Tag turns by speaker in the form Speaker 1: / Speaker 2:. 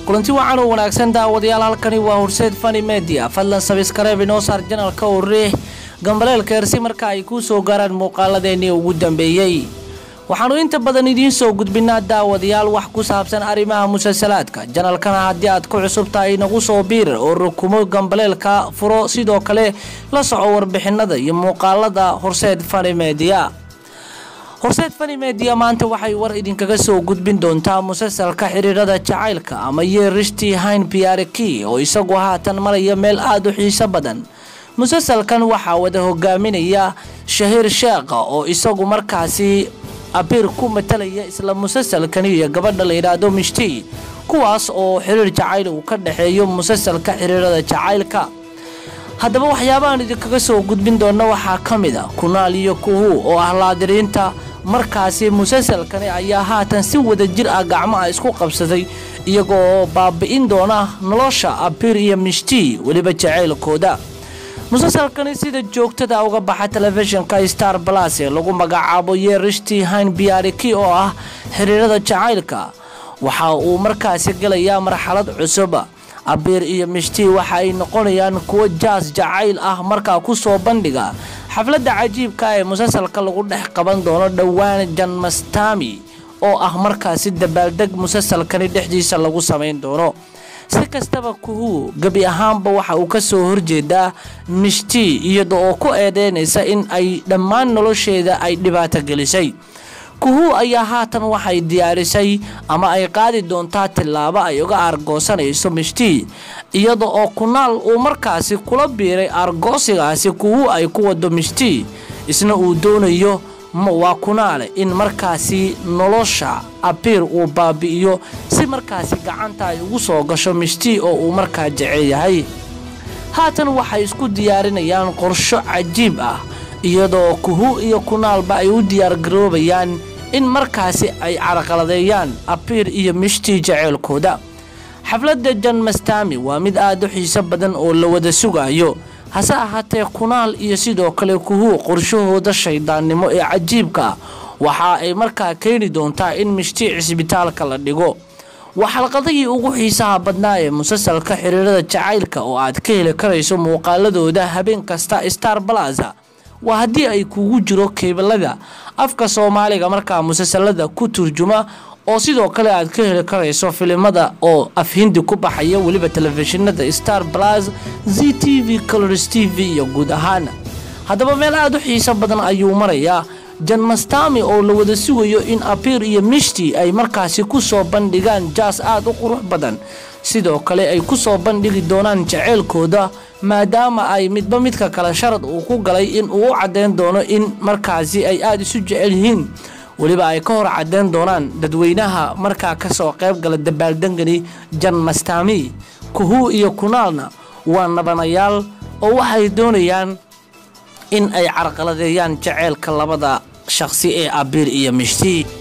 Speaker 1: kulanti wacan oo wanaagsan daawadayaal halkani waa horseed fani media fadlan sabiskareeb inoo saar janalka oo riix gambaleelka ersi marka ay kuu soo gaaraan muuqaaladeennii ugu dambeeyey waxaannu inta badan idiin soo gudbinaa daawadayaal wax ku saabsan arrimaha musalsalaadka janalkana haddii aad ku cusub tahay nagu soo biirar oo rukumo gambaleelka furo sidoo kale la soco warbixinada iyo muuqaalada horseed fani media horseed fani media maanta waxay war idinkaga soo gudbin doontaa musalsalka xiriirada jacaylka ama yeerishtii hayn biareki oo isagu haatan maraya meel aada u xiiso badan musalsalkan waxaa wada hogaaminaya shahiir sheekha oo isagu markaasi abiir ku matalaya isla musalsalkani iyo gabadha la yidhaahdo mishti kuwaas oo xiriir jacayl uu ka dhexeeyo musalsalka xiriirada jacaylka haddaba waxyaabahaan idinkaga soo gudbin doona waxaa ka mid a kunaal iyo kuhu oo ah laadiriinta markaasi musalsalkani ayaa haatan si wada jir ah gacmaha isku qabsaday iyagoo baabi'in doona nolosha abiir iyo mishti weliba jacaylkooda musalsalkani sida joogtada uga baxa telefishinka star balas ee lagu magacaabo yeerishtii hayn biariki oo ah xiriirada jacaylka waxa uu markaasi gelayaa marxalad cusub abiir iyo mishti waxa ay noqonayaan kuwo jaas jacayl ah markaa ku soo bandhiga xafladda cajiibka ee musalsalka lagu dhex qaban doono dhowaan janmastami oo ah markaasi dabaaldeg musalsalkani dhexdiisa lagu samayn doono si kastaba kuhu gebi ahaanba waxa uu ka soo horjeedaa mishti iyada oo ku eedeynaysa in ay dhammaan nolosheeda ay dhibaato gelisay kuhu ayaa haatan waxay diyaarisay ama ay qaadi doontaa tillaabo ay uga aargoosanayso mishti iyada oo kunaal uu markaasi kula biiray aargoosigaasi kuhu ay ku wado mishti isna uu doonayo waa kunaale in markaasi nolosha abiir uu baabi'iyo si markaasi gacanta ay ugu soo gasho mishti oo uu markaa jecel yahay haatan waxay isku diyaarinayaan qorsho cajiib ah iyadoo kuhu iyo kunaalba ay u diyaargaroobayaan in markaasi ay carqaladeeyaan abiir iyo mishti jaceylkooda xafladda janmastami waa mid aada u xiiso badan oo la wada sugaayo hase ahaatee kunaal iyo sidoo kale kuhu qorshahooda shaydaannimo ee cajiibka waxa ay markaa keeni doontaa in mishti cisbitaalka la dhigo waa xalqadihii ugu xiisaha badnaa ee musalsalka xiriirada jacaylka oo aad ka heli karayso muuqaaladooda habeen kasta star balaza waa haddii ay kugu jiro keebalada afka soomaaliga markaa musalsalada ku turjuma oo sidoo kale aad ka heli karayso filimada oo afhindi ku baxaya weliba telefishinada star blas z t v colors t v iyo guud ahaana haddaba meel aada u xiiso badan ayuu marayaa janmastami oo la wada sugayo in abiir iyo mishti ay markaasi ku soo bandhigaan jaas aada u qurux badan sidoo kale ay ku soo bandhigi doonaan jaceylkooda maadaama ay midba midka kale sharad uu ku galay in uu u caddeyn doono in markaasi ay aada isu jecel yihiin weliba ay ka hor caddeyn doonaan dadweynaha markaa kasoo qayb gala dabaaldengani janmastami kuhu iyo kunaalna waa nabanayaal oo waxay doonayaan in ay carqaladeeyaan jaceylka labada shaqsi ee abiir iyo mishti